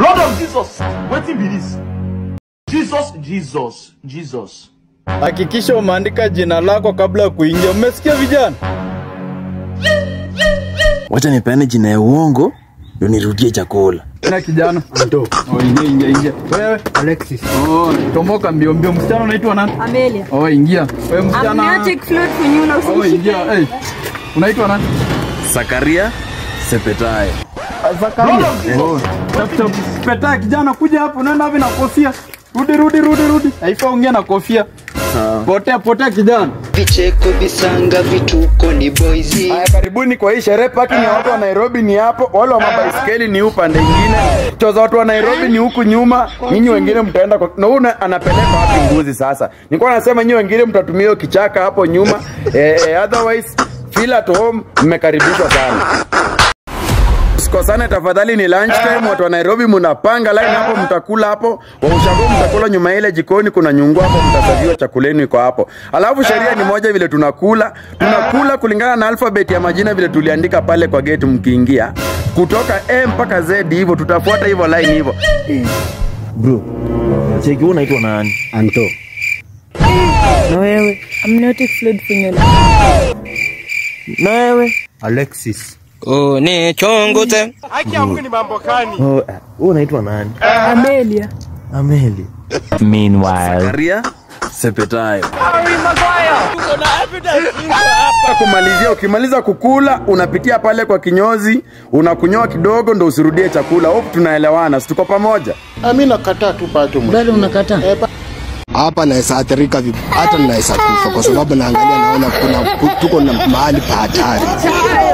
Blood of Jesus. Wetin be this? Jesus, Jesus, Jesus. Hakikisha umeandika jina lako kabla ya kuingia. Umesikia vijana? Wacha nipeane jina ya uongo ndio nirudie chakula. Na kijana. Ndo. Oh, ingia ingia ingia. Wewe Alexis. Oh, tomoka mbio mbio. Msichana unaitwa nani? Amelia. Oh, ingia. Wewe msichana. Amniotic fluid kunyuna Oh, usinishike. ingia. Hey. Unaitwa nani? Sakaria Sepetayo. Zakaria. Oh. Tafuta peta kijana kuja hapo unaenda hivi na kofia. Rudi rudi rudi rudi. Haifai ongea na kofia. Potea potea kijana. vicheko visanga vituko ni boizi Haya, karibuni kwa hii sherehe. Parking ya watu wa Nairobi ni hapo, wale wa mabaiskeli ni upande ingine, cho za watu wa Nairobi ni huku nyuma. Nyinyi wengine mtaenda kwa... na huyu na- anapeleka wapi mbuzi sasa? Nilikuwa nasema nyinyi wengine mtatumia hiyo kichaka hapo nyuma eh, eh, otherwise feel at home, mmekaribishwa sana. Usikosane tafadhali, ni lunch time. Watu wa Nairobi mnapanga line hapo, mtakula hapo. Wa ushago mtakula nyuma ya ile jikoni, kuna nyungu hapo, mtasaviwa chakuleni iko hapo. Alafu sheria ni moja, vile tunakula tunakula kulingana na alphabet ya majina vile tuliandika pale kwa gate mkiingia, kutoka A mpaka Z hivyo, tutafuata hivyo line hivyo. Bro, cheki wewe unaitwa nani? Anto Na wewe? Amniotic fluid kunyuna. Na wewe? Alexis unichunguze Oh, eh, wewe unaitwa nani? Amelia. Ameli. Sakaria Sepetayo. kumalizia, ukimaliza kukula unapitia pale kwa kinyozi, unakunyoa kidogo, ndo usirudie chakula. Hope tunaelewana, si tuko pamoja? mi nakataa tu bado bado unakataa hapa naweza athirika vib- hata naweza kufa kwa sababu naangalia naona kuna tuko na mahali pa hatari